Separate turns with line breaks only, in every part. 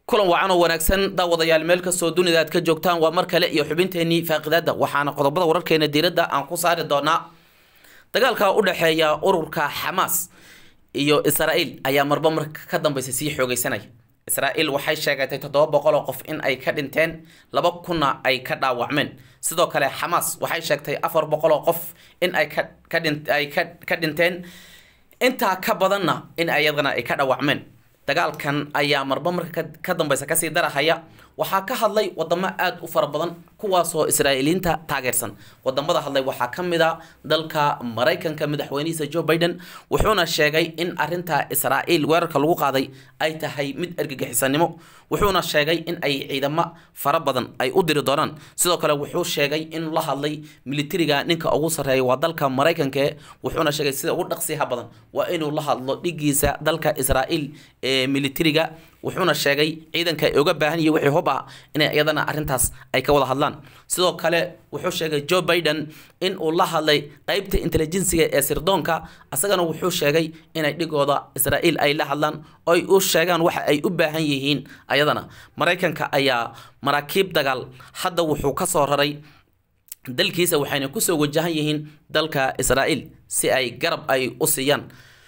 kulan wacan oo wanaagsan daawadayaal meel kastoo dunida aad ka joogtaan waa mar kale iyo xubinteenii faaqidaada waxaana qodobada wararkeena diiradda aan ku saari doonaa dagaalka u dhexeeya ururka xamaas iyo israa'iil ayaa marba marka ka dambeysa sii xoogeysanaya israa'iil waxay sheegatay toddoba boqol oo qof in ay ka dhinteen laba kunna ay ka dhaawacmeen sidoo kale xamaas waxay sheegtay afar boqol oo qof in ay ka ka dhin ay ka ka dhinteen intaa ka badanna in ayadana ay ka dhaawacmeen dagaalkan ayaa marba marka ka dambeysa kasii darahaya waxaa ka hadlay wadamo aada u fara badan kuwaasoo israa'iiliyiinta taageersan wadamada hadlay waxaa ka mid a dalka maraykanka madaxweynihiisa joe biden wuxuuna sheegay in arinta israa'iil weerarka lagu qaaday ay tahay mid ergagixisanimo wuxuuna sheegay in ay ciidamo fara badan ay u diri doonaan sidoo kale wuxuu sheegay in la hadlay militariga ninka ugu sarreeya waa dalka maraykanka wuxuuna sheegay sida ugu dhaqsiyaha badan waa inuu la hadlo dhigiisa dalka israa'iil ee militariga wuxuuna sheegay ciidanka ay uga baahan yihiin wixii hub ah inay iyadana arrintaas ay ka wada hadlaan sidoo kale wuxuu sheegay joe biden in uu la hadlay qeybta intelligensiga ee sirdoonka asagana wuxuu sheegay inay dhigooda israa'iil ay la hadlaan oo ay u sheegaan waxa ay u baahan yihiin ayadana maraykanka ayaa maraakiib dagaal hadda wuxuu ka soo raray dalkiisa waxayna kusoo wajahan yihiin dalka israa'iil si ay garab ay u siiyaan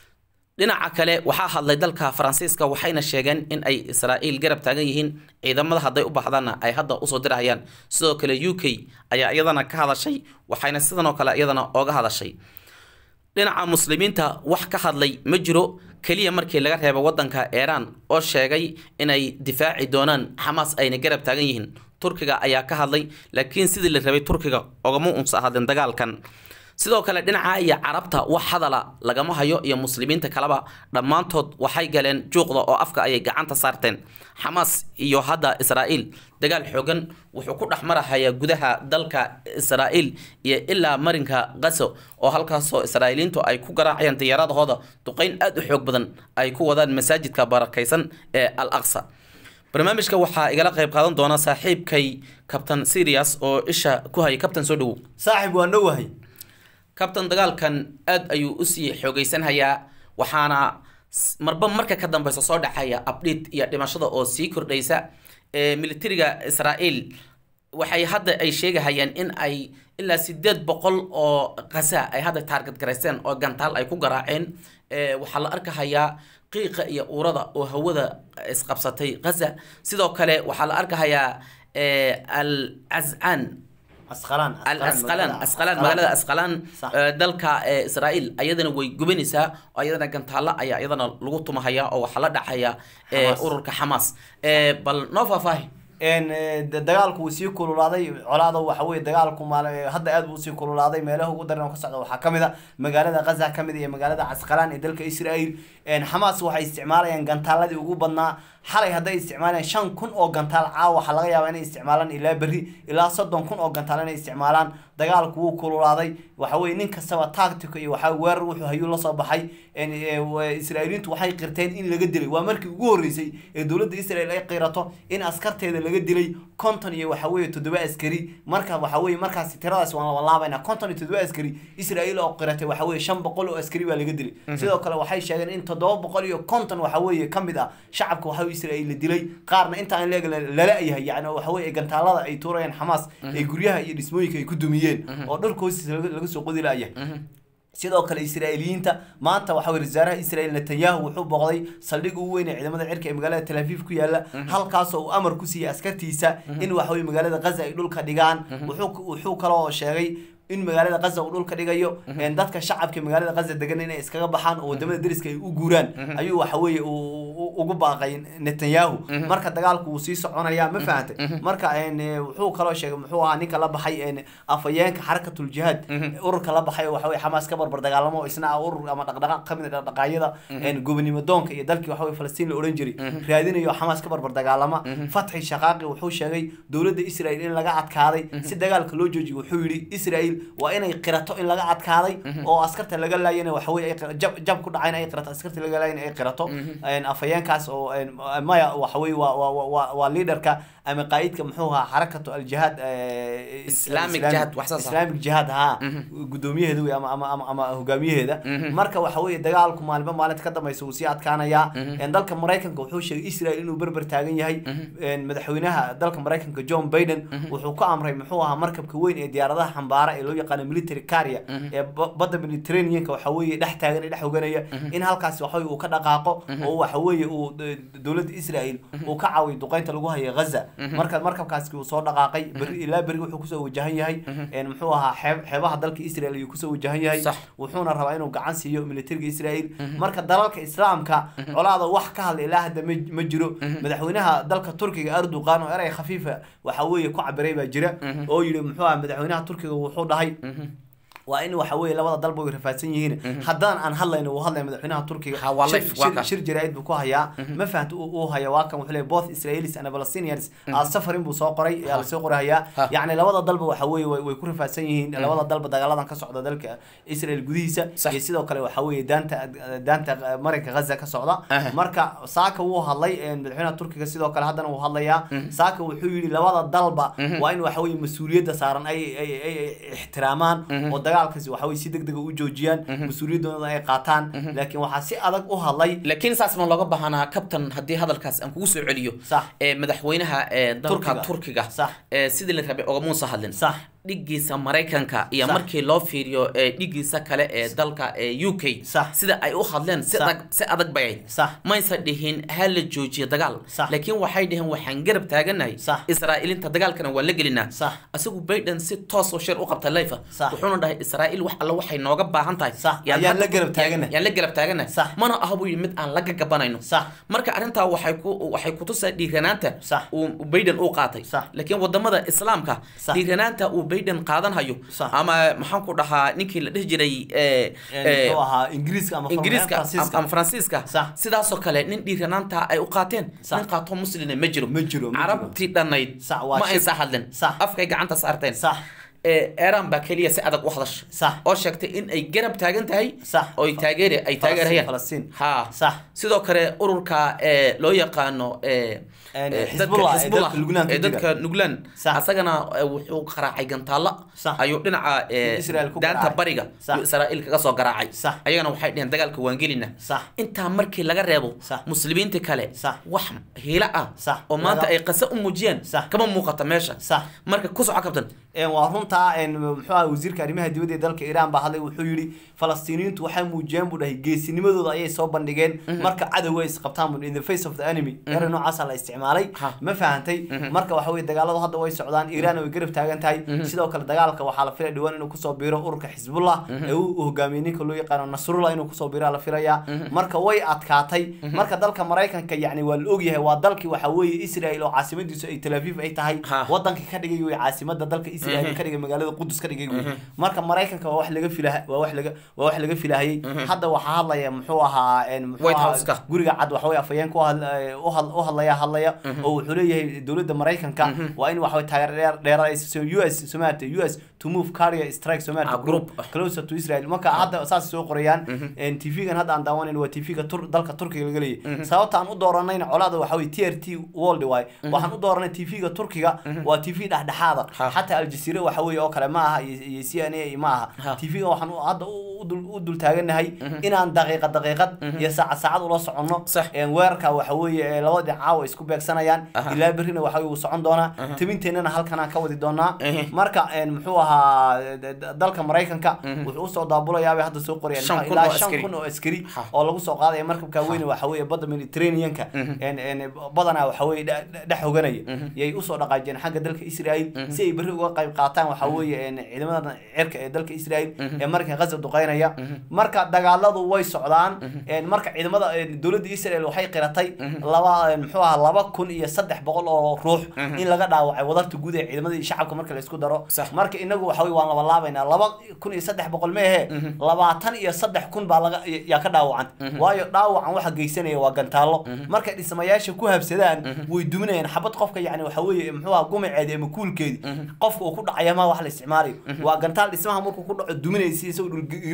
dhinaca kale waxaa hadlay dalka faransiiska waxayna sheegeen in ay israa'iil garab taagan yihiin ciidamada hadday u baxdaanna ay hadda usoo dirahayaan sidoo kale u k ayaa iyadana ka hadashay waxayna sidanoo kale iyadana ooga hadashay dhinaca muslimiinta wax ka hadlay ma jiro keliya markii laga reebo wadanka iiraan oo sheegay inay difaaci doonaan xamaas ayna garab taagan yihiin turkiga ayaa ka hadlay laakiin sidii la rabay turkiga ogama unsa hadleen dagaalkan sidoo kale dhinaca iyo carabta wax hadala lagama hayo iyo muslimiinta kaleba dhammaantood waxay galeen juuqda oo afka ayay gacanta saarteen xamaas iyo hadda israa'iil dagaal xoogan wuxuu ku dhex marahayaa gudaha dalka israa'iil iyo ilaa marinka gaso oo halkaasoo israa'iiliintu ay ku garaacayaan diyaaradahooda duqeyn aada u xoog badan ay ku wadaan masaajidka barakaysan ee al aqsa barnaamijka waxaa igala qayb qaadan doona saaxiibkay kabtan sirias oo isha ku hayay kabtan soo dhawow
saaxib waan dhowahay
kabtan dagaalkan aada ayuu usii xoogeysanhayaa waxaana marba marka ka dambeysa soo dhexaya abdhiid iyo dhimashada oo sii kordhaysa militariga israa'iil waxay hadda ay sheegahayaan in ay ilaa sideed boqol oo kasa ay hadda taarget garaysteen oo gantaal ay ku garaaceen waxaa la arkahayaa qiiqa iyo uurada oo hawada isqabsatay gaza sidoo kale waxaa la arkahayaa al cascaan
asqalaan
asqalaan asqalaan magaalada asqalaan dalka israa'iil ayadana way gubanaysaa oo ayadana gantaalo ayaa ayadana lagu tumahaya oo waxaa la dhacaya ururka xamaas bal noo faahfaahi
dagaalku wuu sii kululaaday colaada waxa weye dagaalku maal hadda aad buu usii kululaaday meelaha ugu daran oo ka socda waxaa kamid a magaalada gaza kamid iyo magaalada casqalaan ee dalka israel xamaas waxay isticmaalayaan gantaaladii ugu badnaa xalay hadday isticmaalaan shan kun oo gantaal caawa waxaa laga yaabaa inay isticmaalaan ilaa berri ilaa soddon kun oo gantaal inay isticmaalaan dagaalku wuu kululaaday waxa weye nin kastaba tactico iyo waxaa weerar wuxuu hayuu lasoo baxay israa'iiliintu waxay qirteen in laga dilay waa markii ugu horreysay ee dowladda israel ay qirato in askarteeda laga dilay konton iyo waxa weye toddoba askari marka waxa weye markaasi tiradaas waan labalaabayna konton iyo toddoba askari israa'iil oo qiratay waxa weye shan boqol oo askari baa laga dilay sidoo kale waxay sheegeen in toddoba boqol iyo konton waxa weye ka mid ah shacabka waxa israa'iil la dilay qaarna intaan leeg lala yahay yani waxa weye gantaalada ay tuurayaan xamaas ee guryaha iyo dhismooyinka ay ku dumiyeen oo dharka hoostiisa laga soo qodi la'yahay sidoo kale israa'iiliyiinta maanta waxa weye wasaaraha israel netanyahu wuxuu booqday saldhig ugu weyn ee ciidamada cirka ee magaalada tel aviv ku yaala halkaasoo uu amar ku siiyey askartiisa in waxa weye magaalada gaza ay dhulka dhigaan wuxuu kaloo sheegay in magaalada gaza uu dhulka dhigayo dadka shacabka magaalada gaza degan inay iskaga baxaan oo wadamada deriska ay u guuraan ayuu waxa weye ugu baaqay netanyahu marka dagaalku wuu sii soconaya ma fahantay marka wuxuu kaloo sheegay muxuu ahaa ninka la baxay afayeenka xarakatul jihaad ururka la baxay waxa weye xamaas ka barbar dagaalamo isna ah urur ama dhaqdhaqaaq kamid a dhaqdhaqaayada gobonimo doonka iyo dalkii waxa weye falastiin la odhan jiray raadinayo xamaas ka barbar dagaalama fatxi shaqaaqi wuxuu sheegay dowladda israel in laga adkaaday si dagaalka loo joojiyo wuxuu yidhi israel waa inay qirato in laga adkaaday oo askarta laga laayana waxa weye jab jab ku dhacayna ay qirato askarta laga laayana ay qirato afayeenka nimankaas oo een, maya waxa weye waa waa waa- waa waa leaderka ama qaa'idka muxuu ahaa xarakatu aljihaad eh,
Islamic
Islami-
Jihad, wax saas ah.
islamic jihad ha gudoomiyaheeda wey ama ama ama ama hogaamiyaheeda marka waxa weeye dagaalku maalinba maalinta ka dambaysa wuu sii adkaanayaa Een, dalka maraykanka wuxuu sheegay israel inuu berber taagan yahay Een, madaxweynaha dalka maraykanka john biden wuxuu ku amray muxuu ahaa markabka weyn ee diyaaradaha xambaara ee loo yaqaano military carrier ee ba- badda mediterraneanka waxa weeye dhex taagan ee dhex hoganaya in halkaasi waxa weye uu ka dhaqaaqo oo waxa weeye uu d- dowladda israel uu ka caawiyo duqeynta lagu hayo gaza marka markabkaasi uu soo dhaqaaqay beri ilaa beri wuxuu kusoo wajahan yahay Een, muxuu ahaa xeeb- xeebaha dalka israel ayuu kusoo wajahan yahay
Sax.
wuxuuna rabaa inuu gacan siiyo militariga israel marka dalalka islaamka colaada wax ka hadla ilaa hadda ma ma jiro madaxweynaha dalka turkiga erdogan oo erey khafiifa waxa weeye ku cabiray baa jira oo yidhi muxuu aha madaxweynaha turkiga wuxuu dhahay waa in waxa weeye labada dalba way rafaadsan yihiin haddaan aan hadlayno uu hadlaya madaxweynaha turkiga
Ha, waa
shir-
live, waa
shir-
kan.
shir jaraa'id buu ku hayaa ma fahanta uu uu haya waa kan wuxuu leeyahay both israelis and palestinians are suffering buu soo qoray yaa lasoo qoray hayaa
Ha.
yacni labada dalba waxa weeye way way ku rafaadsan yihiin labada dalba dagaaladan ka socda dalka israel gudihiisa
Sax.
iyo sidoo kale waxa weeye daanta daanta marinka gaza ka socda
Aha.
marka saaka wuu hadlay een, madaxweynaha turkiga sidoo kale haddana wuu hadlayaa saaka wuxuu yidhi labada dalba waa in waxa weeye mas-uuliyadda saaran ay ay ay ay ixtiraamaan oo dagaalkaasi waxa weye si deg dega u joojiyaan mas-uuliyaddooda ay qaataan laakiin waxaa si adag u hadlay
laakiin saas ma looga baahanaa kabtan haddii hadalkaas aan kugu soo celiyo
Sax.
ee madaxweynaha ee dalka
Turkiga.
turkiga
Sax.
ee sidii la rabay ogamuusa hadlin
sax
dhigiisa maraykanka iyo
Sax.
markii loo fiiriyo ee dhigiisa kale ee dalka ee u k
Sax.
sida ay u hadleen si
Sax.
adag si adag bay ahayd
sax
maysa dhihin ha la joojiyo dagaal
Sax.
laakiin waxay dhaheen waxaan garab taaganahay
Sax.
israa'iilinta dagaalkana waa la gelinaa
Sax.
asigu biden si toos oo shir u qabta layfa
Sax.
wuxuuna dhahay israa'iil wax alla waxay nooga baahan tahay
Sax.
Yaan
Ayaan
hadda-
la garab taaganahay.
yaan la garab taaganahay
Sax.
mana aha buu yidhi mid aan la gagabanayno
sax
marka arrintaa waxay ku waxay kutusaa dhiiranaanta
Sax.
uu biden uu qaatay
Sax.
laakiin wadamada islaamka
Sax.
dhiiranaanta uu biden qaadan hayo
Sax.
ama maxaan ku dhahaa ninkii la dhihi jiray ee,
Een,
ee,
muxuu ahaa ingiriiska ama
ingiriiska
Faransiiska.
ama faransiiska
Sax.
sidaasoo kale nin dhiiranaanta ay u qaateen
Sax.
nin qaato muslina ma jiro
Ma jiro, ma jiro.
carabtii dhannayd
Sax, waa
ma
shir-
aysa hadlin
Sax.
afkay gacanta saarteen
sax
ee iran baa keliya si adag u hadasha
sax
oo sheegtay in ay garab taagan tahay
Sax.
oo ay taageer ay taageerayaan
Falastiin.
ha
sax
sidoo kale ururka ee loo yaqaano ee
Een,
ee,
Xisbullah,
dadka
ee
Xisbullah,
dalka Lubnaan ka
ee
jira.
dadka nuglan
Sax.
asagana ee, wuxuu qaraacay gantaalla
Sax.
ayuu dhinaca ee,
Israel ku
daanta
garaacay.
bariga
Sax.
iyo israa'iil kaga soo garaacay
Sax.
ayagana waxay dheheen dagaalka waan gelina
sax
intaa markii laga reebo
Sax.
muslimiinta kale
Sax.
wax hiilo ah
Sax.
oo maanta
Wada-
ay qase u muujiyeen
Sax.
kama muuqata meesha
sax
marka ku soco kabtan
Een, waa runtaa een, muxuu ahaa wasiirka arrimaha dibadda ee dalka iiraan baa hadlay wuxuu yidhi falastiiniyiintu waxay muujiyeen buu dhahay geesinimadooda ayay soo bandhigeen marka cadowga ay isqabtaan buu in the face of the enemy ere noocaasa la isticmaalay
Ha.
ma fahantay marka waxa weye dagaaladu hadda way socdaan iiraan way garab taagan tahay sidoo kale dagaalka waxaa la filaya dhawaan inuu kusoo biiro ururka xisbullah ee uu uu hogaamiyey ninka loo yaqaano nasrullah inuu kusoo biiro la filayaa marka way adkaatay marka dalka maraykanka yacni waa la ogyahay waa dalkii waxa weeye israel oo caasimadiisu ay tel aviv ay tahay
Ha.
wadanka ka dhigay wey caasimada dalka israel ka dhigay magaalada qudus ka dhigay wey marka maraykanka waa wax laga filah waa wax laga waa wax laga filahayay hadda waxaa hadlaya muxuu ahaa een, muxuu
White
ahaa
House-ka.
guriga cad waxa weye afhayeenka u hadla- ee, u had- u hadlaya hadlaya oo wuxuu leeyahay dowladda maraykanka waa in waxa weye taageero dheer dheeraysa u s somalia u s to move carrier strike somalia
Ah, group.
closer to israel marka hadda saas soo qorayaan tv-gan hadda aan daawanan waa tv-ga tur dalka turkiga laga leeyahay sababta aan u dooranayna colaada waxa weye t r t world waay waxaan u dooranay tv-ga turkiga waa tv dhexdhexaada
Ha.
xataa aljazeera waxa weeye oo kale ma aha iyo iyo c n a ma
Ha.
aha tv-ga waxaan u- hadda u u dul- u dul taaganahay inaan daqiiqad daqiiqad iyo saacad saacad ula soconno
Sax.
Een, weerarka waxa weeye ee labada dhinac caawa isku beegsanayaan
Aha.
ilaa berrina waxa weye wuu socon doonaa tabinteennana halkanaan ka wadi doonaa
Ehe.
marka een, muxuu ahaa d- d- dalka maraykanka wuxuu usoo daabulayaabay hadda soo qorayaan
Shan
maxaa-
kun
ilaa
oo
shan
askari.
kun oo askari
Ha.
oo lagu soo qaadaya markabka weyne waxa weeye badda mediterraneanka een- een, badanaa waxa weeye dhe- dhe- dhex hoganaya yay usoo dhaqaajeen xagga dalka israel si ay berri uga qayb qaataan waxa weeye een, ciidamada cirka ee dalka israel ee markan gaza duqeynaya marka dagaaladu way socdaan een, marka ciidamada een, dowladda israel waxay qiratay laba een, muxuu ahaa laba kun iyo saddex boqol oo ruux in laga dhaawacay wadarta guud ee ciidamada iyo shacabka marka la isku daro
Sax.
marka inagu waxa weye waan laba laabaynaa laba kun iyo saddex boqol ma ahe labaatan iyo saddex kun baa laga yaa ka dhaawacan waayo dhaawacan waxa geysanaya waa gantaallo markay dhismayaasha ku habsadaan way duminayaan xabad qofka yani waxa weeye muxuu ahaa gumaceedi ama kuulkeedi qofka uu ku dhacaya ma wax la isticmaalayo waa gantaal dhismaha markuu ku dhaco duminaysa isagoo dhulgariir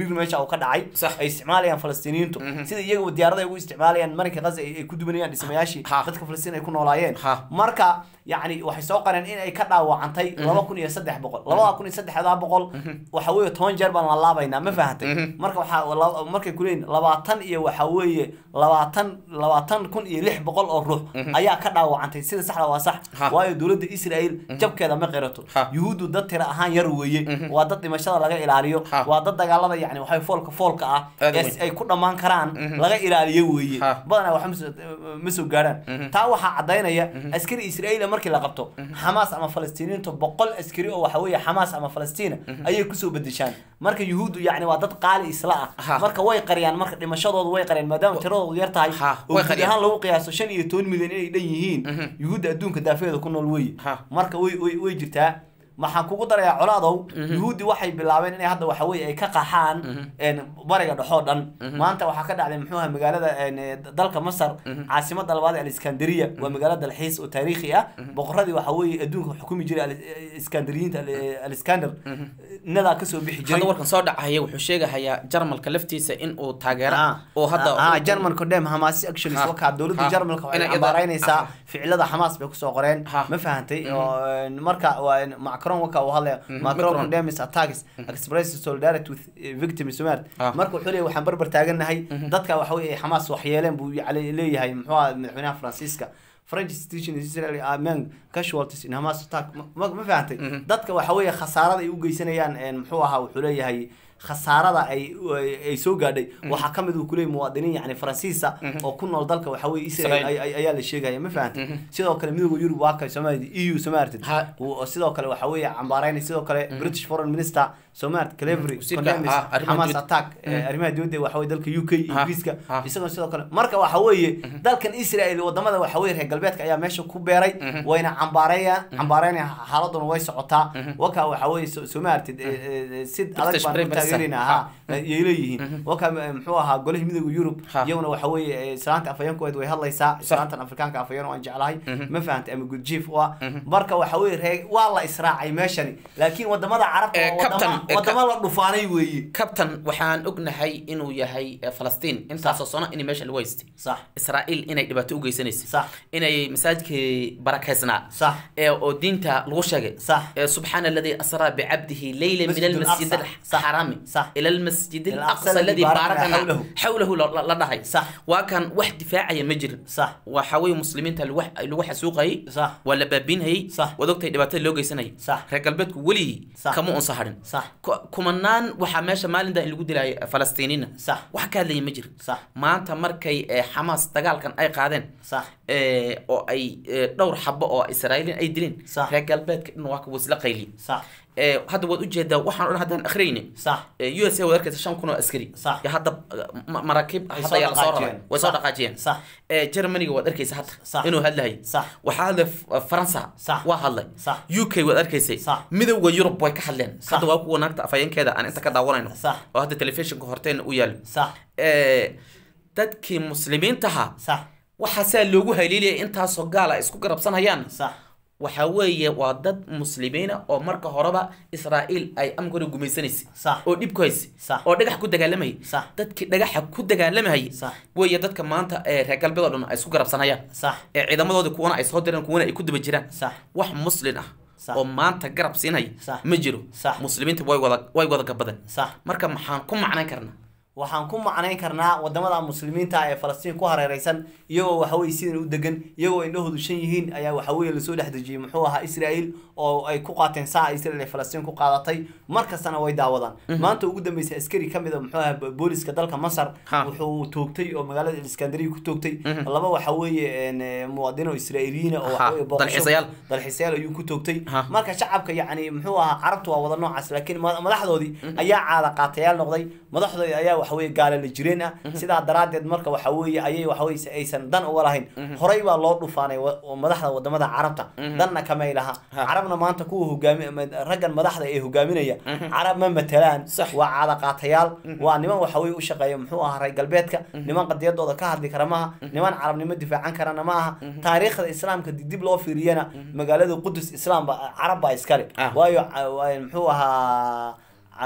gariir meesha uu ka dhacay
Sax.
ay isticmaalayaan falastiiniyiintu sida iyaga diyaarada ay ugu isticmaalayaan marinka gaza ay ay ku dubanayaan dhismayaashii
Ha.
dadka falastiin ay ku noolaayeen
Ha.
marka yacni waxay soo qareen in ay ka dhaawacantay laba kun iyo saddex boqol labada kun iyo saddexdaa boqol waxa weeye toban jeer baan la laabaynaa ma fahatay marka waxaa la- markay kuleeyihin labaatan iyo waxa weeye labaatan labaatan kun iyo lix boqol oo ruux ayaa ka dhaawacantay sida saxda waa sax
Ha.
waayo dowladda israel jabkeeda ma qirato
Ha.
yuhuuddu dad tira ahaan yar weeye waa dad dhimashada laga ilaaliyo
Ha.
waa dad dagaalada yani waxay foolka foolka ah
Aad u
ee
weyn.
ay ku dhammaan karaan laga ilaaliyo weeye
Ha.
badanaa wax ma soo- ma soo gaarhaan taa waxaa cadaynaya askari israa'iila markii la qabto xamaas ama falastiiniintu boqol askari oo waxa weeye xamaas ama falastiina ayay kusoo bedeshaan marka yuhuuddu yacni waa dad qaali isla ah
Ha.
marka way qariyaan marka dhimashadoodu way qariyaan maadaama tiradoodu yar tahay
Ha,
oo
way
guud
qariyaan.
ahaan lagu qiyaaso shan iyo toban milyan inay dhan yihiin yuhuudda adduunka daafeeda ku nool weeye
Ha.
marka way way way jirtaa maxaan kugu darayaa colaadow yuhuuddi waxay bilaabeen inay hadda waxa weeye ay ka qaxaan een, bariga dhexoo dhan maanta waxaa ka dhacday muxuu ahaa magaalada een, eh, dalka masar caasimada labaad ee aliskandariya waa magaalo dalxiis oo taariikhi ah boqoradii waxa weeye adduunka xukumi jiray al- eh, iskandariyiinta al- eh, aliskander nadaa kasoo bixi jiray
hadda warkan soo dhacaya wuxuu sheegahayaa jarmalka laftiisa in uu taageero
Ah,
oo hadda
ah, German condemn Hamas actions
Ha,
wakaa dowladda
ha,
Jarmalka waxay
inay iyada-
cambaaraynaysaa
ah.
ficilada Hamas bay kusoo qoreen
Ha.
ma fahantay oo een, marka waa een, Macron waka uu hadlaya Macron
Macron.
condemns attacks expresses solidarity with eh, victims Sumaad
Ah.
marka wuxuu leeyahay waxaan barbar taaganahay dadka waxa weeye Hamas wax yeeleen buu yacni leeyahay muxuu ahaa madaxweynaha Faransiiska French institution in Israel are among casualties in Hamas attack ma ma- ma fahantay dadka waxa weeye khasaarada ay u geysanayaan een, muxuu ahaa wuxuu leeyahay khasaarada ay ay- ay soo gaadhay waxaa ka mid uu kuleeyahay muwaadiniin yacni faransiisa oo ku nool dalka waxa weeye Israel
Israel.
ay- ay- ayaa la sheegaya ma fahantay sidoo kale midowga Yurub waa kay Soomaaliya EU Soomaaliya
Ha.
oo sidoo kale waxa weeye cambaaraynay sidoo kale British Foreign Minister Soomaaliya Clevery
Wasiirka,
condemns
ah, arrimaha
Hamas
dibadda.
attack eh, arrimaha dibadda waxa weeye dalka UK
Ha.
Ingiriiska
Ha.
isagoo sidoo kale marka waxa weeye dalkan Israel wadamada waxa weeye reer galbeedka ayaa meesha ku beeray wayna cambaaraya cambaaraynaya xaaladuna way socotaa waka waxa weeye So- Soomaaliya sid adag
British
baan
Prime
ku
Minister.
taageerina ha yay leeyihiin waka eh, muxuu ahaa golihii midowga Yurub
Ha.
iyaguna waxa weeye eh, islaanta afayeenkooda way hadlaysaa islaantan afrikaanka afayeen oo aan jeclahay ma fahantay ama good chief u ah marka waxa weeye reer waa la israacay meeshani laakiin wadamada carabta
Eh,
waa wadama-
Captain, eh,
wadama la dhufaanay weeye
kabtan waxaan ognahay inuu yahay eh, falastiin intaasoo sano in meesha lagu haystay
sax
israa'iil inay dhibaato u geysanaysay
Sax.
inay masaajidkii barakaysnaa
sax
ee oo diinta lagu sheegay
Sax.
ee subxaana alladii asraa bicabdihi leyla min
Masjid
almasjid
al-Aqsa. Sax.
alxaraami
Sax.
ila almasjid
Al-Aqsa
alaqsa
alladii
alladii
baarakna
baarakna xawlahu la la dhahay
Sax.
waa kan wax difaacaya ma jirin
sax
waxa weeye muslimiinta lagu lagu xasuuqayay
Sax.
waa la baabiinhayay
Sax.
waad ogtahay dhibaatada loo geysanayay
Sax.
reer galbeedku weligii
Sax.
kama unsa hadhin
sax
Ku- kumanaan waxaa meesha maalinta in lagu dilayay falastiiniina
Sax.
wax ka hadlaya ma jiro
sax
maanta markay eh, xamaas dagaalkan ay qaadeen
sax
eh, oo ay eh, dhowr xabo oo israa'iiliin ay dileen
Sax.
reer galbeedka dhan waa kuwa isla qayliye
sax
Eh, hadda waad ujeedaa waxaan o dhan haddaan akhriyeyne
sax
u s a waad arkaysa shan kun oo askari
Sax.
ya hadda eh, ma- maraakiib
Way
hadda
soo
ayaa lasoo
dhaqaajiyeen.
raray way soo
Sax.
dhaqaajiyeen
sax
Eh, germaniga waad arkaysa hadda
Sax.
inuu hadlahay
sax
waxaa hadlay F- faransa
Sax.
waa hadlay
Sax.
u k waad arkaysay
Sax.
midowda yurub way ka hadleen
Sax.
hadda waa kuwa naagta afhayeenkeeda aan inta ka daawanayno
Sax.
oo hadda telefishinka horteena u yaalo
sax
Eh, dadkii muslimiintaha
sax
waxaa saa loogu haliilaya intaasoo gaal ay isku garabsanayaan
sax
waxaa weeye waa dad muslimiina oo marka horeba israa'iil ay amkana gumaysanaysay
Sax.
oo dhib ku haysay
Sax.
oo dhagax ku dagaalamayay
Sax.
dadkii dhagaxa ku dagaalamayay
Sax.
weeye dadka maanta ee reer galbeed oo dhan ay isku garabsanayaan
sax
ee ciidamadoodii kuwana ay soo direen kuwana ay ku daba jiraan
sax
wax muslin ah
Sax.
oo maanta garab siinaya
Sax.
ma jiro
Sax.
muslimiinta way wada way wada gabadeen
sax
marka maxaan ku macnayn karnaa
waxaan ku macnayn karnaa wadamada muslimiinta ah ee falastiin ku hareereysan iyagoo waxa weye sidan u degan iyagoo indhahoodu shan yihiin ayaa waxa weye lasoo dhex dejiyey muxuu ahaa israel oo ay ku qaateen saa israel ay falastiin ku qaadatay mar kastana way daawadaan maanta ugu dambeysay askari ka mid a muxuu ahaa booliska dalka masar
Ha.
wuxuu toogtay oo magaalada iskandariya ku toogtay laba waxa weeye een, eh, muwaadino israa'iiliyiin oo
Ha,
waxa weye booqasho-
dalxiisayaal.
dalxiisayaal ayuu ku toogtay
Ha.
marka shacabka yacni muxuu ahaa carabtu waa wada noocaas laakiin ma- madaxdoodii ayaa caada qaatayaal noqday madaxdoodii ayaa waxa weye gaala la jireen ah sidaa daraadeed marka waxa weeye ayay waxa weye si aysan dan uga lahayn horey baa loo dhufaanay wa- oo madaxda wadamada carabta danna kamay laha
Ha.
carabna maanta kuwa hogaami ma- raggan madaxda ee hogaaminaya carab ma matalaan
Sax.
waa caada qaatayaal waa niman waxa weye u shaqeeya muxuu ahaa reer galbeedka niman qadiyadooda ka hadli kara maaha niman carabnimo difaacan karana ma aha taariikhda islaamka dib dib loo fiiriyana magaalada qudus islaam ba carab baa iskale
Ah.
waayo ca- waayo muxuu ahaa ca-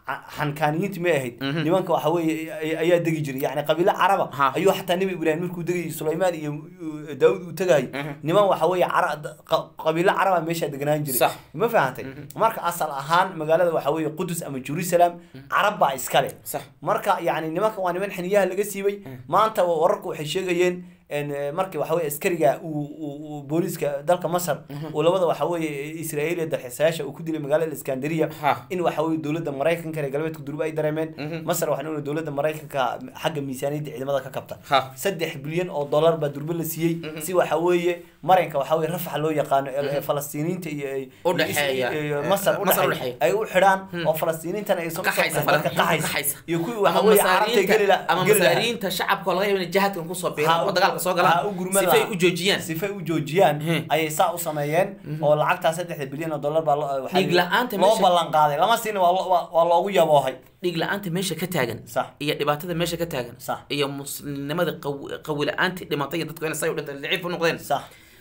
ca- xankaaniyiinti may ahayd nimanka waxa weeye ay- ayaa degi jiray yani qabiilo caraba
Ha.
ayuu xataa nebi ibraahim markuu degayay sulaymaan iyo uh, daawud uu tegayay niman waxa weeye cara- qa- qabiilo caraba meeshaa deganaan jiray
Sax.
ma fahantay marka asal ahaan magaalada waxa weeye qudus ama jerusalem carab baa iskale
sax
marka yani nimanka waa niman xiniyaha laga siibay maanta wararku waxay sheegayeen en, eh, markii waxa weye askariga uu uu- uu booliiska dalka masar uu labada waxa weeye israa'iil iyo dalxiisayaasha uu ku dilay magaalada iskandariya
Ha.
in waxa weye dowladda maraykanka reer galbeedka durba ay dareemeen masar waxaan ognay dowladda maraykanka xagga miisaaniyadda ciidamada ka kabta
Ha.
saddex bilyan oo dollar baa durba la siiyey si waxa weeye maranka waxa weye rafaxa loo yaqaano ee ee falastiiniinta iyo iyo-
U dhexeeya.
iyo masar
Masar u
udhexeeya
dhexeeya.
ay u xidhaan oo falastiiniintana ay soo
qaxaysa
dadka
qaxaysa
qaxaysa iyo kuwii waxa
ama
weeye carabta
masaariinta
geli la-
ama
geli lahaa.
masaariinta shacabka oo laga yaabo inay jihadkan kusoo
Ha
biiraan
u-
oo dagaalka soo
ha
galaan
u gurman
sifay
lahaa.
u joojiyaan
sifay u joojiyaan
Mhm.
ayay saa u sameeyeen oo lacagtaa saddexda bilyan oo dollar baa loo- waxaa
Dhiig la'aanta
loo
meesha-
ballan qaaday lama siin waa lo- waa- waa loogu yaboohay
dhiig la-aanta meesha ka taagan
Sax.
iyo dhibaatada meesha ka taagan
Sax.
iyo muslimnimada qaw- qawi la-aantii dhimatay iyo dadku inay say u dhinteen daciif u noqdeen
sax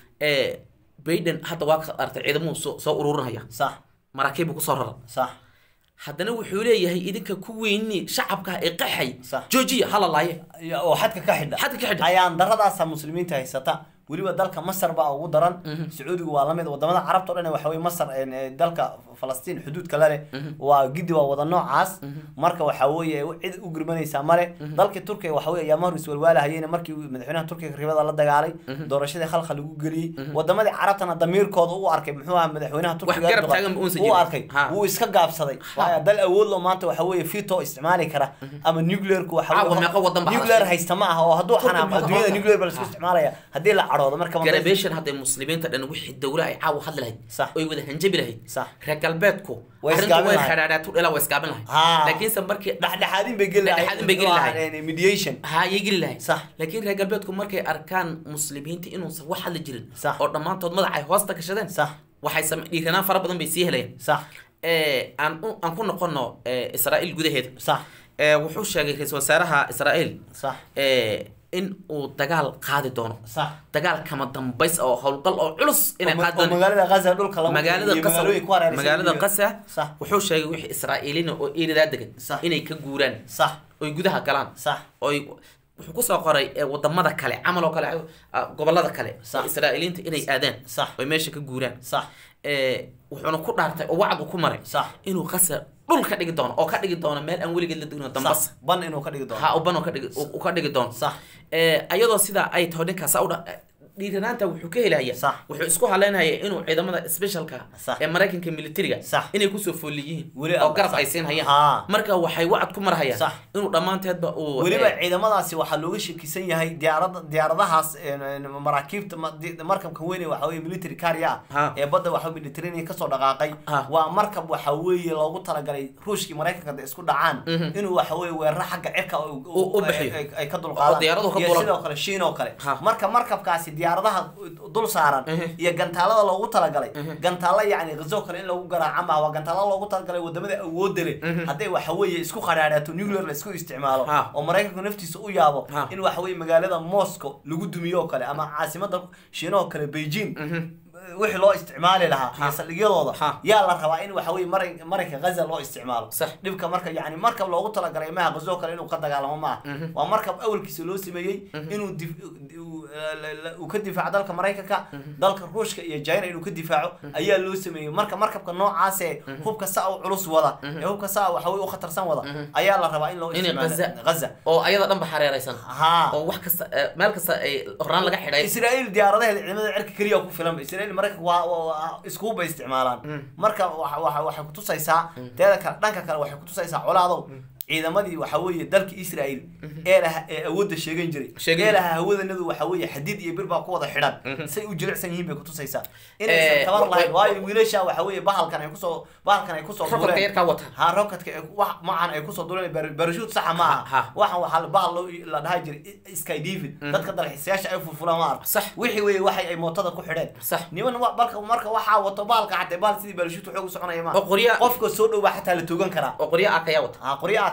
ee Biden hadda waa ka artay ciidamuhu soo soo ururinaya
sax
maraakiib buu kusoo rara
sax
haddana wuxuu leeyahay idinka ku weyni shacabka ee qaxay
Sax.
joojiya hala laaye
iyo- oo xadka ka xidha
Xadka ka xidha.
ayaan daradaasa muslimiinta haysata weliba dalka masar baa ugu daran sacuudiga waa lamid wadamada carabta o dhan waxa weye masar en, eh, dalka falastiin xuduudka la leh waa gidi waa wada noocaas marka waxa weeye cid u gurmanaysaa male dalkii turkiga waxa weye ayaamaha hor iswalwaalahayeen markii uu madaxweynaha turkiga ribada la dagaalay doorashadii khalqa lagu geliyey wadamadii carabtana damiirkooda u arkay muxuu ahaa madaxweynaha turkiga
garab
Erdogan,
taagan ba uusan
wuu
jirin.
arkay
Ha.
wuu iska gaabsaday waayo dal awood lo maanta waxa weeye fito isticmaali kara ama nuclearku waxa
Caawa
weeye-
meeqa wadan baa
nuclear
xarashay?
haysta ma aha oo hadduu
Turkiga
xanaaqo
ma
adduunyada
aqoonta.
nuclear baa la isku
Ha.
isticmaalaya haddii la cadhoodo marka ma-
garabeshan hadday muslimiinta dhan wixii dawla ay caawa hadli lahayd
Sax.
oy wada hanjabi lahayd
Sax.
reer galbeedku
Way
arrintu
isgaabin
way
lahayd.
xadhaadhaatu dhalaa way isgaabin lahayd
Ha.
laakiinse markii
dhexdhexaadin bay geli lahayd
Dhexdhexaadin bay geli lahayd.
Waa, eh, mediation
ha ayay geli lahayd
Sax.
laakiin reer galbeedku markay arkaan muslimiinta inuusan wax hadli jirin
Sax.
oo dhammaantood madaxa ay hoosta gashadeen
sax
waxay same dhiiranaan fara badan bay sii helayaan
sax
ee aan u- aan ku noqono ee, israa'iil gudaheeda
sax
ee wuxuu sheegay ra-iisul wasaaraha israa'iil
sax
ee in uu dagaal qaadi doono
sax
dagaal kama dambays oo howlgal oo culus inay
oo ma-
qaadi
oo
doonaan
magaalada gaza dhulka lagu
magaalada
iyo
qasa
magaalooyin ku hareeraysan
magaalada
iyo-
qasa
sax
wuxuu sheegay wixii israa'iiliina oo iiridaa degan
Sax.
inay ka guuraan
sax
oy gudaha galaan
sax
oy wuxuu kusoo qoray ee, wadamada kale camal oo kale ah, gobolada kale
Sax.
oo israa'iiliinta inay aadaan
Sax.
oy meesha ka guuraan
sax
ee, wuxuuna ku dhaartay oo wacd uu ku maray
Sax.
inuu qasa dhul ka dhigi doono oo ka dhigi doono meel aan weligeed la degno dambas
sax ban inuu ka dhigi doono
ha uban oo ka dhigi uu ka dhigi doono
sax
ee ayadoo sidaa ay taho ninkaas u dhiiranaanta wuxuu ka helaya
Sax.
wuxuu isku haleynaya inuu ciidamada specialka
Sax.
ee maraykanka militariga
Sax.
inay kusoo fool yihiin
Weli
oo
alla,
garab
sax.
ay siin hayaan
Haa.
marka waxay wacad ku marhayaan
Sax.
inuu dhammaanteedba uu
weliba
ee,
ciidamadaasi waxaa looga shakisan yahay diyaarada diyaaradahaas en, en, maraakiibta ma- di- markabka weyne waxa weye military carrier
Ha.
ee badda waxa mediterranean kasoo dhaqaaqay
Ha.
waa markab waxa weeye loogu talagalay ruushkii maraykanka hadday isku dhacaan inuu waxa weye weeraro xagga cirka u- u-
U- u bixiyo.
ay- ay- ay ka
Oo
dulqaadaan
diyaaraduhu ka
iyo
duulaan.
sidoo kale shiin oo kale
Ha.
marka markabkaasi diyaaradaha dul saaran
Mhm.
iyo gantaalada loogu talagalay gantaalo yacni gazo kale in lagu garaaca maaha waa gantaalo loogu talagalay wadamada awoodda leh hadday waxa weeye isku qadhaadhaato nuclear la isku isticmaalo
Ha.
oo maraykanku naftiisa u yaabo
Ha.
in waxa weye magaalada moscow lagu dumiyo oo kale ama caasimada shiinahoo kale beijing wixii loo isticmaali lahaa iyo saldhigyadooda
Ha.
yaa la rabaa in waxa weye maray maranka gaza loo isticmaalo
Sax.
dhibka marka yani markab loogu talagalay maaha gazo kale inuu ka dagaalamo maaha waa markab awalkiisa loo sameeyey inuu dif- uu- la- la- uu ka difaaco dalka maraykanka dalka ruushka iyo china inuu ka difaaco ayaa loo sameeyey marka markabka noocaasee hubka saa u culus wada ee hubka saa waxa weye u khatarsan wada ayaa la rabaa in loo
Inay
isticmaalo
Gaza-
gaza
oo ayada dhan ba xareeraysan
ha
oo wax kasta ee, meel kasta ay horaan laga xidhay
israa'iil diyaaradaheeda ciidamada cirka keliya ku filan israa'iil maraykanka waa waa- waa iskugu bay isticmaalaan marka waxa waxa waxay kutusaysaa teeda kale dhanka kale waxay kutusaysaa colaadow ciidamadii waxa weeye dalka israa'iil ee laha ee awoodda sheegan jiray
Sheegan
ee
jiray.
laha hawadanadu waxa weeye xadiid iyo bir baa ku wada xidhan say u jilicsan yihiin bay kutusaysaa
Eh,
inaysan tabar
wa-
lahayn
wa-
waayo wiilasha waxa weeye bahalkan ay kusoo bahalkan ay kusoo
rokodka
duleen
yarkaa wata
ha rockadka ee wax macan ay kusoo duleen bar- barashuut saxa ma
Ha, ha.
aha waxan waxaa la- bahal loo la dhaha jiray sky david dadka dalxiisayaasha ay furfulaan ma arka
Sax.
wixii weeye waxay ay mootada ku xidheen
Sax.
niman wa- balka marka waxaa wato bahalka xatee bahal sidii barashuut xoog u soconaya ma
Oo qorya-
qofka soo dhow baa xataa la toogan karaa
oo qoryo akayaa wata
ha qorya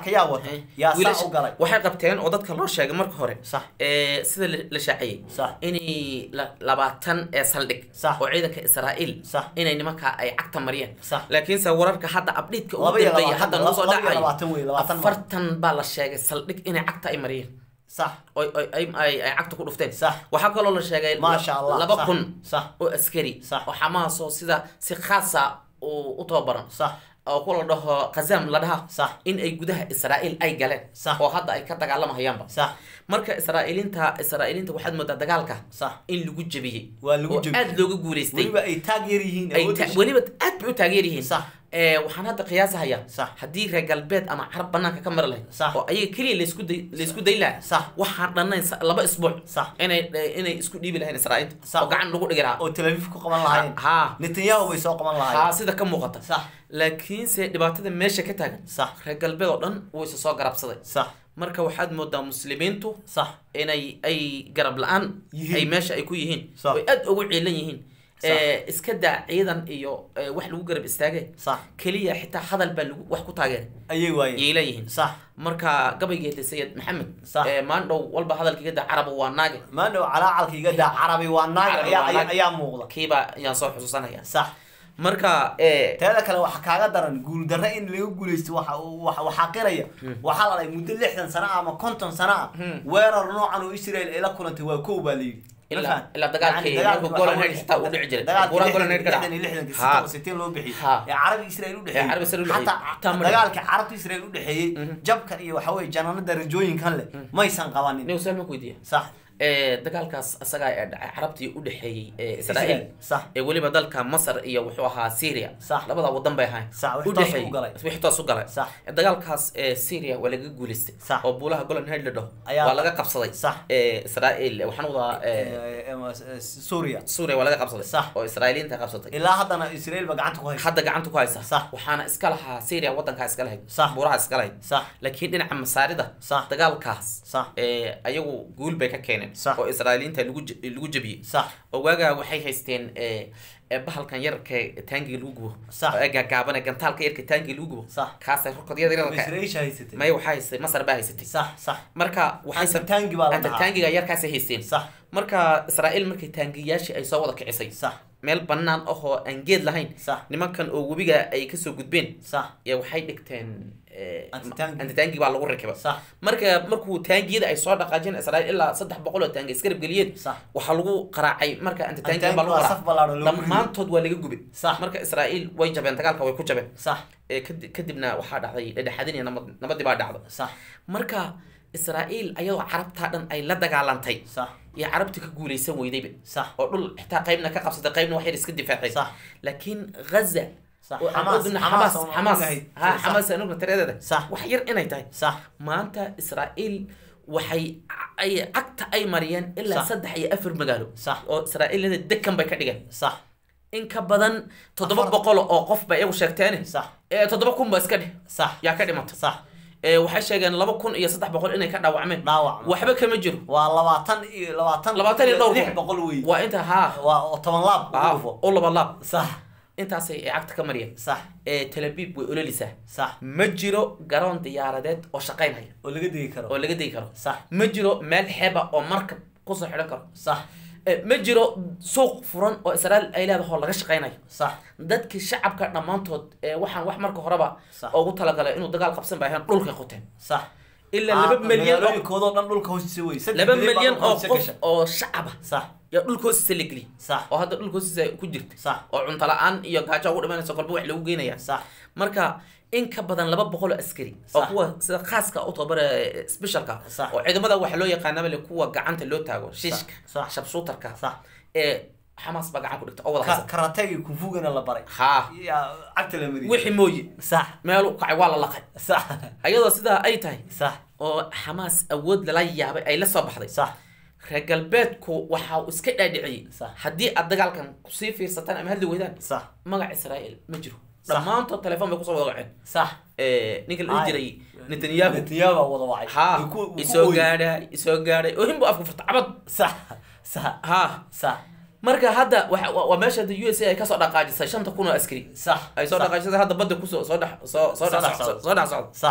laakiin yaa wata yaa saa
wiilasha
u galay
waxay qabteen oo dadka loo sheegay marka hore
Sax.
ee sida la- la shaaciyey
Sax.
inay la- labaatan ee saldhig
Sax.
oo ciidanka israa'iil
Sax.
inay nimanka ay cagta mariyeen
Sax.
laakiinse wararka hadda abdhiidka ugu
Laba iyo
dambeeya
labaatan,
hadda nagu soo
laba iyo
dhacayo
labaatan wey, labaatan ma-
afartan baa la sheegay saldhig inay cagta ay mariyeen
sax
oy oy ay ay ay cagta ku dhufteen
Sax.
waxaa kaloo la sheegay
Maasha Allah,
laba
sax,
kun
sax.
oo askari
Sax.
oo xamaas oo sida si khaasa u u tababaran
sax
oo ku la dhaho khazam la dhaha
Sax.
in ay gudaha israa'iil ay galeen
Sax.
oo hadda ay ka dagaalamahayaanba
sax
marka israa'iiliinta israa'iiliinta waxaad moodaa dagaalka
sax
in lagu jebiyey
Waa lagu
oo
jebiyey.
aad looga guuleystay
weliba ay taag yar yihiin
ay
awoodda
ta-
shaqo.
weliba aad bay u taageer yihiin
Sax.
ee waxaan hadda qiyaasahaya
Sax.
haddii reer galbeed ama carab banaanka ka mari lahayd
Sax.
oo ayaga keliya laysku day laysku day lahaa
Sax.
waxaan dhannayn sa- laba isbuuc
Sax.
inay inay isku dhiibi lahayn israa'iilta
Sax.
oo gacan lagu dhigi lahaa
oo tel aviv ku qaban lahaayeen
ha
netanyahu bay soo qaban
ha
lahaayeen
sida ka muuqata
sax
laakiinse dhibaatada meesha ka taagan
sax
reer galbeed oo dhan wuu isa soo garabsaday
sax
marka waxaad moodaa muslimiintu
sax
inay ay garab la-aan
Yihiin.
ay meesha ay ku yihiin
Sax.
oy aad ugu ciilan yihiin
Sax.
ee iska daa ciidan iyo ee, wax lagu garab istaage
sax
keliya xitaa hadal baa lagu wax ku taageeray
ayay waayeen
yay leeyihiin
sax
marka gabaygeeda sayid maxamed
Sax.
ee maandhow walba hadalkiga da carab waa naage
maandhow calaacalka iga daa carabi waa naag
Carabi
ayaa
waa
ayaa-
naag.
ayaa muuqda
kiiba ayaan soo xusuusanaya
sax
marka ee
teeda kale waxa kaaga daran guuldarre in laga guuleysto waxa waxa- waxaa qiraya waxaa la dhahay muddo lixdan sano ah ama konton sano ah
Hmm.
weerar noocan oo israel ay la kulantay waa kow baa layidhi Ma
ilaa
fahan?
ilaa dagaalkii
Yani dagaalkii
markuu golan
waxa
head
weeye-
xitaa uu dhici jiray
dagaalkii
buuraha
lixdan-
golan head ka
lixdan iyo
dhaca
lixdankii
Ha.
sittin oo sittin loo bixiyey
Ha.
ee carabi israel u dhexeeyey
Ee carabi Israel u dhexeeyey.
Xataa
Taa ma
dagaalkii carabta israel u dhexeeyey jabkan iyo waxa weeye janaanada rajooyinkan leh maysan qabanin
nin usaalman ku weydiiya
sax
ee dagaalkaas asagaa ee dhacay carabtii u dhexeeyey ee israa'iil
sax
ee weliba dalka masar iyo wuxuu ahaa syria
Sax.
labada wadan bay ahayn
Sax, wixii
u
toos
dhexeeyey
u galay.
wixii toos u galay
Sax.
Ee, dagaalkaas ee syria waa laga guuleystay
Sax.
oo buulaha golan head la dhaho
Ayaa-
waa laga qabsaday
Sax.
ee israa'iil waxaan wadaa ee
Ee, ee, suuriya
suuriya waa laga qabsaday
Sax.
oo israa'iiliinta qabsatay
ilaa haddana israel ba gacanta ku haysa
hadda gacanta ku haysa
Sax.
waxaana iska lahaa syria wadankaa iska lahayd
Sax.
buuraha iska lahayd
sax
laakiin dhinaca masaarida
Sax.
dagaalkaas
Sax.
ee ayagu guul bay ka keeneen
Sax.
oo israa'iiliinta lagu je- lagu jebiyey
sax
oo waagaa waxay haysteen ee ee bahalkan yarka taangiga lagu gubo
Sax.
oo ee gaagaaban ee gantaalka yarka taangiga lagu gubo
Sax.
kaasay rokodyada yarka
israel haysatay
maya waxaa haystay masar baa haysatay
sax sax
marka waxay
Anta taangi baa la
anta
dhahaa.
taangiga yarkaasay haysteen
sax
marka israa'iil markay taangiyaashii ay soo wada kicisay
sax
meel bannaan ahoo aan geed lahayn
sax
nimankan oo webiga ay kasoo gudbeen
sax
ya waxay dhigteen ee,
Anti-taangi.
anti-taangi baa lagu rakibay
sax
marka markuu taangiyada ay soo dhaqaajeen israa'iil ilaa saddex boqol oo taangi iskarab geliyeen
sax
waxaa lagu qaraacay marka anti-taangi
Anti-taangi
baa lagu
waa
qaraacay
saf ballaadhan lagu riday.
dhammaantood waa laga gubay
Sax.
marka israa'iil way jabeen dagaalka way ku jabeen
sax
ee kadi- kadibna waxaa dhacday dhexdhexaadin iyo nabad nabadii baa dhacday
sax
marka israa'iil ayadoo carabtaa dhan ay la dagaalantay
sax
iyo carabtii ka guuleysan weydayba
sax
oo dhul xitaa qaybna ka qabsatay qaybna wax yar iska difaacay
Sax.
laakiin ghaza
Sax.
oo aan
Xamaas-
oduna
Xamaas
xamaas
oo aan
xamaas
ogahay.
ha
Sax.
xamaas aan ogna tiradeeda
Sax.
wax yar inay tahay
sax
maanta israa'iil waxay ay cagta ay mariyeen ilaa
Sax.
saddex iyo afar magaalo
Sax.
oo israa'iilada dekan bay ka dhigeen
sax
in ka badan toddoba
Afar-
boqol oo qof ba iyagu sheegteene
sax
ee toddoba kun ba iska dheh
sax
yaa ka dhimata
sax
ee waxay sheegeen laba kun iyo saddex boqol inay ka dhaawacmeen
dhaawac
waxba kama jiro
waa labaatan iyo labaatan
labaatan iyo dhowr
lix
kun.
boqol wey
waa inta haa
waa oo toban laab ugu
haa
dhufo
oo laba laab
sax
intaasay ay cagta ka mariyeen
sax
ee tel aviv way ololisaa
sax
ma jiro garoon diyaaradeed oo shaqaynaya
oo laga degi karo
oo laga degi karo
sax
ma jiro meel xeeba oo markab kusoo xidhan karo
sax
Ee, ma jiro suuq furan oo israa'iil ay leedahay oo laga shaqaynayo
sax
dadkii shacabka dhammaantood ee waxaan wax marka horeba
Sax.
ugu talagalay inuu dagaal qabsan bay ahayn dhulkay qoteen
sax
ilaa laba milyan oo
magaalooyinkoodoo dhan dhulka hoostiisa wey saddex
laba
milyan baa
milyan
dhulka
oo
hoostiisa
qof
gasha.
oo shacaba
sax
yaa dhulka hoostiisa la geliyay
sax
oo hadda dhulka hoostiisa ku jirta
sax
oo cunto la-aan iyo gaajo ugu dhimanaysa kolba wax lagu geenaya
sax
marka in ka badan laba boqol oo askari oo
Sax.
kuwa sida khaaska u tababara specialka
Sax.
oo ciidamada waxa loo yaqaanaba le kuwa gacanta loo taago shiishka
Sax.
shabshuutarka
sax
ee xamaas baa gacan ku dhigta oo wada
Ka-
haysa
karategi kunfugana la baray
haa
yaa cagta la mariyay
wixii mooye
sax
meel u kacay waa la laqay
sax
ayadoo sidaa ay tahay
sax
oo xamaas awood lala yaabay ay la soo baxday
sax
reer galbeedku waxa uu iska dhaadhiciyey
Sax.
haddii aad dagaalkan kusii fiirsataan ama hadli weydaan
sax
magac israa'iil ma jiro
Sax.
dhammaantood telefoon bay kusoo wada waceen
sax
Ee, ninka la dhihi
Ay.
jiray netanyahu
netanyahu baa wada wacay
haa
Wuu ku- wuu ku
isoo
ooyey.
gaadhay isoo gaadhay oo hinbu afka furta cabad
sax sax
haa
sax
marka hadda waxa- waa waa meesha hadda u s a ay kasoo dhaqaajisay shanta kun oo askari
sax
ay soo
sax,
dhaqaajisay hadda badda kusoo soo dhex soo soo
Soo
dhex
dhex
socdo
socdo.
soo dhex socdo
sax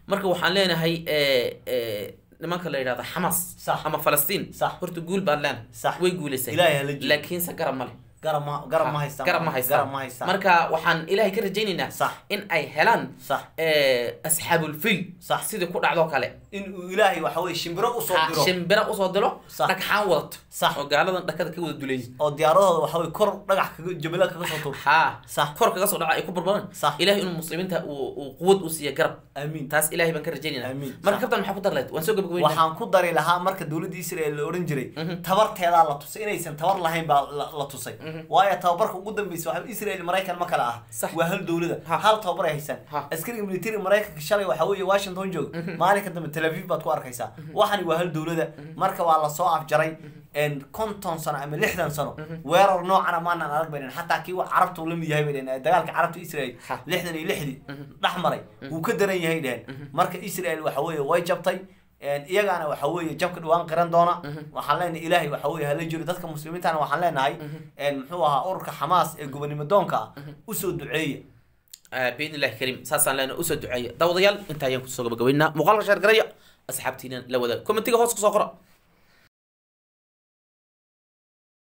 marka waxaan leenahay eh, eh, nimanka la yidhahda xamas
Sax.
ama falastiin
Sax.
horta guul baan leenahay
Sax.
way guulaysay
Ilaahay ha la jiro.
laakiinse garab male
garab ma garab ma haystaan
garab ma haystaan
garab ma haystaan
marka waxaan ilaahay ka rajaynaynaa
Sax.
in ay helaan
Sax.
eh, asxaabulfil
Sax.
sidii ku dhacdoo kale
in uu ilaahay waxa weye shimbiro usoo
Ha,
diro
shimbira usoo dilo
Sax.
dhagxaan wadato
Sax.
oo gaaladan dhakada ka wada duleeyay
oo diyaaradooda waxa weye kor dhagax kaga jabala kaga soo tuur
haa
Sax.
kor kaga soo dhaca ay ku barbaraan
Sax.
ilaahay inuu muslimiinta uu uu quwad u siiya garab
amiin
taas ilaahay baan ka rajaynaynaa
Amiin.
marka
Sax.
kabtan maxaa ku dar lahayd waan soo gabagabeynaa
waxaan ku dari lahaa marka dowladda israel la oran jiray tabarteedaa la tusay inaysan tabar lahayn baa la la tusay waayo tababarka ugu dambeysa waxa israel maraykan ma kala ah
Sax.
waa hal dowlada
Ha.
hal tababar ay haysaan
Ha.
askariga military maraykanka shalay waxa weeye washington joog maalinka dambe tel aviv baad ku arkaysaa waxani waa hal dowlada marka waa lasoo afjaray en konton sano ama lixdan sano weerar noocana maanan arag bay dhehen xataa kii wa carabta uu la mid yahay bay dhehen dagaalka carabta israel
Ha.
lixdan iyo lixdii dhex maray wuu ka daran yahay dhehen marka israel waxa weeye way jabtay een, iyagaana waxa weeye jabka dhawaan qiran doona waxaan leenahay ilaahay waxa weeye hala jiro dadka muslimiintana waxaan leenahay een, muxuu ahaa ururka xamaas ee gobonimo doonka ah usoo duceeya
باذن الله الكريم ساسان لنا اسو دعيه داوديال انت ayaan kusoo gabagabeynaa muuqaalka sheer garaya asxaabtiina la wada kommentiga hoos ku soo qora